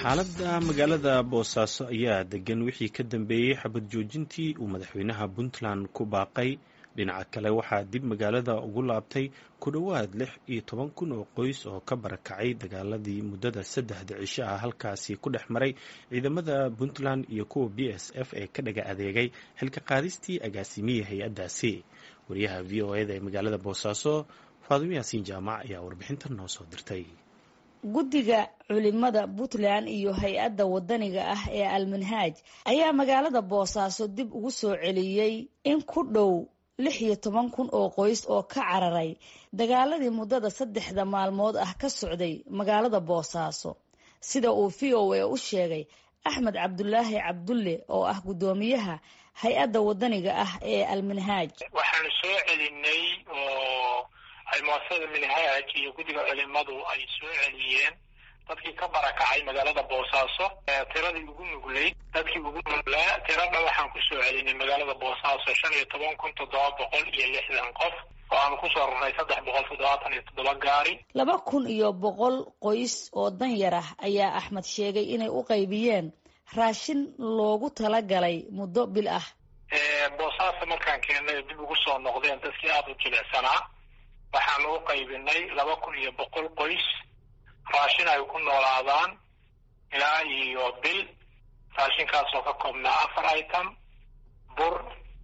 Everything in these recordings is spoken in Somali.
xaaladda magaalada boosaaso ayaa degan wixii ka dambeeyey xabad joojintii uu madaxweynaha puntland ku baaqay dhinaca kale waxaa dib magaalada ugu laabtay ku dhowaad lix iyo toban kun oo qoys oo ka barakacay dagaaladii muddada saddexda cisho ah halkaasi ku dhex maray ciidamada puntland iyo kuwa b s f ee ka dhaga adeegay xilka qaadistii agaasimiya hay-addaasi wariyaha v o eda ee magaalada boosaaso faadimo yaasiin jaamac ayaa warbixintan noo soo dirtay guddiga culimada puntland iyo hay-adda wadaniga ah ee almanhaaj ayaa magaalada boosaaso dib ugu soo celiyey in ku dhow lix iyo toban kun oo qoys oo ka cararay dagaaladii muddada saddexda maalmood ah ka socday magaalada boosaaso sida uu v o a u sheegay axmed cabdulaahi cabdulle oo ah guddoomiyaha hay-adda wadaniga ah ee almanhaaj waxaanu soo celinay oo ay muasasada minhaaj iyo guddiga culimadu ay soo celiyeen dadkii ka barakacay magaalada boosaaso tiradii ugu nuglayd dadkii ugu nuglaa tiradha waxaan kusoo celinay magaalada boosaaso shan iyo toban kun toddoba boqol iyo lixdan qof oo aanu kusoo rarnay saddex boqol toddobaatan iyo toddoba gaari laba kun iyo boqol qoys oo danyar ah ayaa axmed sheegay inay u qaybiyeen raashin loogu talagalay muddo bil ah boosaaso markaan keennay dib ugu soo noqdeen dadkii aada u jilicsanaa waxaanu u qaybinay laba kun iyo boqol qoys raashin ay ku noolaadaan ilaa iyo bil raashinkaasoo ka koobnaa afar item bur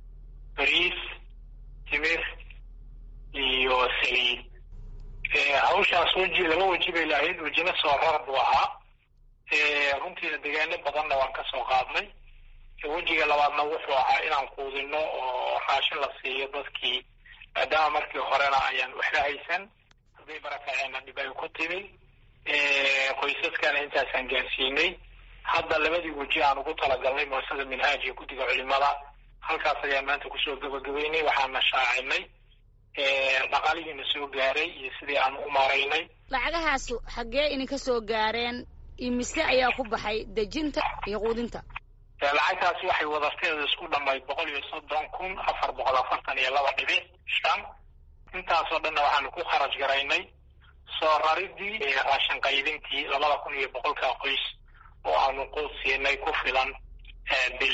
bariis timir iyo saliid hawshaas weji laba weji bay lahayd wejina soo rar buu ahaa runtiina degaano badanna waan ka soo qaadnay wejiga labaadna wuxuu ahaa inaan quudino oo raashin la siiyo dadkii maadaama markii horena ayaan waxla haysan hadday barakaceenna dhib ay ku timi qoysaskana intaasaan gaarsiinay hadda labadii weji aan ugu talagalnay muasasada minhaaj iyo guddiga culimada halkaas ayaan maanta kusoo gabagabeynay waxaana shaacinay dhaqaalihiina soo gaaray iyo sidii aan u maaraynay lacagahaas xaggee idinka soo gaareen imise ayaa ku baxay dejinta iyo quudinta lacagtaasi waxay wadarteeda isku dhamayd boqol iyo soddon kun afar boqol afartan iyo laba dhibic shan intaasoo dhanna waxaanu ku kharaj garaynay soo raridii raashin qaybintii labada kun iyo boqolka qoys oo aanu quud siinay ku filan bil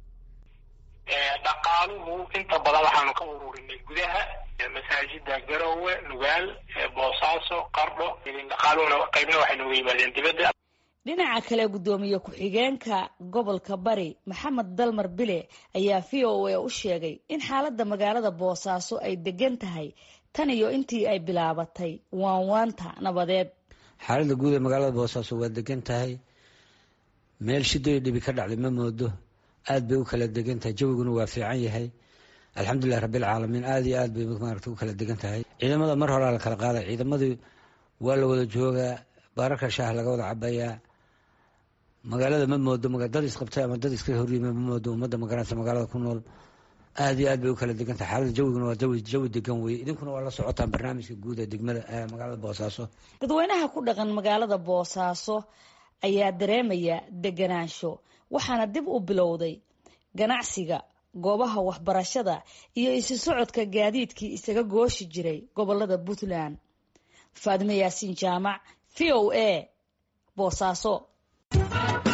dhaqaaluhu inta badan waxaanu ka ururinay gudaha masaajida garowe nugaal boosaaso qardho dhaqaaluhuna qaybna waxay nooga yimaadeen dibadda dhinaca kale guddoomiye ku-xigeenka gobolka bari maxamed dalmar bile ayaa v o a u sheegay in xaaladda magaalada boosaaso ay degan tahay tan iyo intii ay bilaabatay waanwaanta nabadeed xaaladda guud ee magaalada boosaaso waa degan tahay meel shidoyo dhibi ka dhacday ma moodo aad bay u kala degan tahay jawiguna waa fiican yahay alxamdulilah rabbilcaalamiin aad iyo aad bay maarata u kala degan tahay ciidamada mar horaa la kala qaaday ciidamadii waa la wada joogaa baararka shaah laga wada cabayaa magaalada ma moodo dad isqabtay ama dad iska horyima ma moodo ummadda magaranaysa magaalada ku nool aad iyo aad bay u kala degan tahay xaalada jawiguna waa jawi jawi degan weye idinkuna waa la socotaan barnaamijka guud ee degmada magaalada boosaaso dadweynaha ku dhaqan magaalada boosaaso ayaa dareemaya deganaansho waxaana dib u bilowday ganacsiga goobaha waxbarashada iyo isu socodka gaadiidkii isaga gooshi jiray gobolada puntland faadime yaasiin jaamac v o a boosaaso